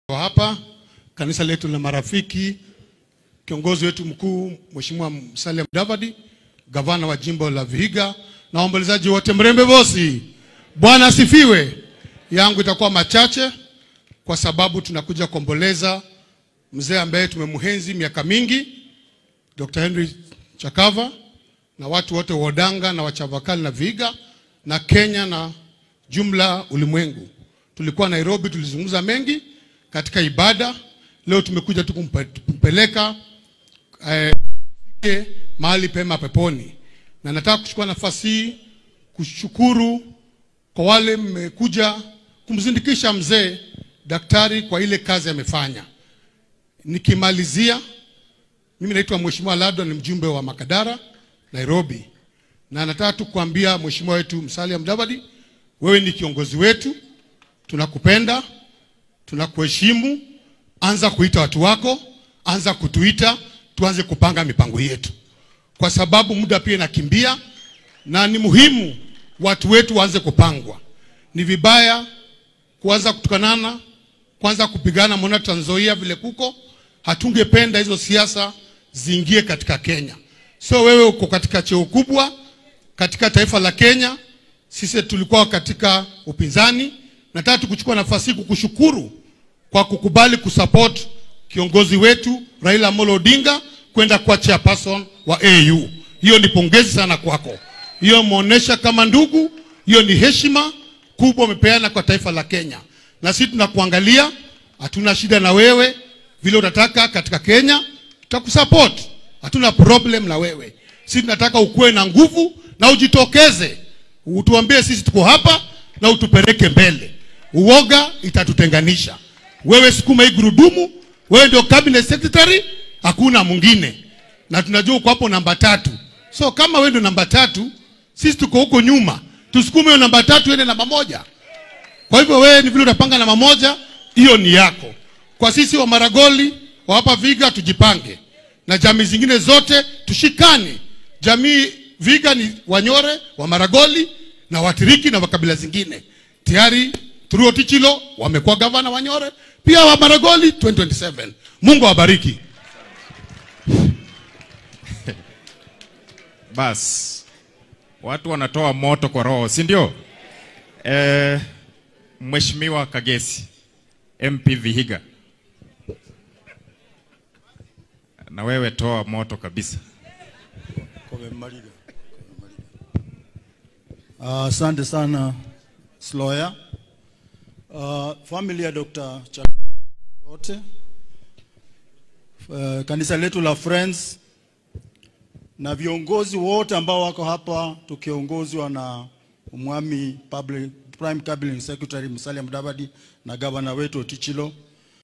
hapa kanisa letu la marafiki, kiongozi wetu mkuu Mheshimiwa Musalia Mudavadi, gavana wa jimbo la Vihiga na waombolezaji wote Mrembe Bosi. Bwana asifiwe. Yangu itakuwa machache kwa sababu tunakuja kuomboleza mzee ambaye tumemhenzi miaka mingi, Dr. Henry Chakava na watu wote wa Odanga na Wachavakali na Vihiga na Kenya na jumla ulimwengu. Tulikuwa Nairobi, tulizungumza mengi katika ibada. Leo tumekuja tu kumpe- kumpeleka eh, mahali pema peponi, na nataka kuchukua nafasi hii kushukuru kwa wale mmekuja kumzindikisha mzee daktari kwa ile kazi amefanya. Nikimalizia, mimi naitwa Mheshimiwa Ladwa, ni mjumbe wa Makadara Nairobi, na nataka tu kuambia Mheshimiwa wetu Musalia Mudavadi, wewe ni kiongozi wetu, tunakupenda, tunakuheshimu. Anza kuita watu wako, anza kutuita, tuanze kupanga mipango yetu, kwa sababu muda pia inakimbia na ni muhimu watu wetu waanze kupangwa. Ni vibaya kuanza kutukanana, kwanza kupigana. Mbona Trans Nzoia vile kuko, hatungependa hizo siasa ziingie katika Kenya. So wewe uko katika cheo kubwa katika taifa la Kenya, sisi tulikuwa katika upinzani. Nataka tukuchukua nafasi hii kukushukuru kwa kukubali kusupport kiongozi wetu Raila Amolo Odinga kwenda kuwa chairperson wa AU. Hiyo ni pongezi sana kwako, hiyo umeonyesha kama ndugu, hiyo ni heshima kubwa umepeana kwa taifa la Kenya, na sisi tunakuangalia, hatuna shida na wewe, vile utataka katika Kenya tutakusupport, hatuna problem na wewe. Sisi tunataka ukuwe na nguvu na ujitokeze, utuambie sisi tuko hapa na utupeleke mbele. Uoga itatutenganisha. Wewe sukuma hii gurudumu, wewe ndio cabinet secretary, hakuna mwingine, na tunajua uko hapo namba tatu. So kama wewe ndio namba tatu, sisi tuko huko nyuma, tusukume hiyo namba tatu ende namba moja. Kwa hivyo wewe ni vile utapanga namba moja, hiyo ni yako. Kwa sisi wa Maragoli wa hapa Viga tujipange, na jamii zingine zote tushikane. Jamii Viga ni Wanyore, wa Maragoli na Watiriki na wakabila zingine. Tayari Thurio Tichilo wamekuwa gavana Wanyore, pia wa Maragoli 2027. Mungu awabariki. Bas, watu wanatoa moto kwa roho, si ndio? Eh, Mheshimiwa Kagesi, MP Vihiga, na wewe toa moto kabisa. Ah, Asante sana Sloya. Uh, family ya Dr. Chak yote uh, kanisa letu la Friends na viongozi wote ambao wako hapa tukiongozwa na Umwami Public, Prime Cabinet Secretary Musalia Mudavadi na gavana wetu Otichilo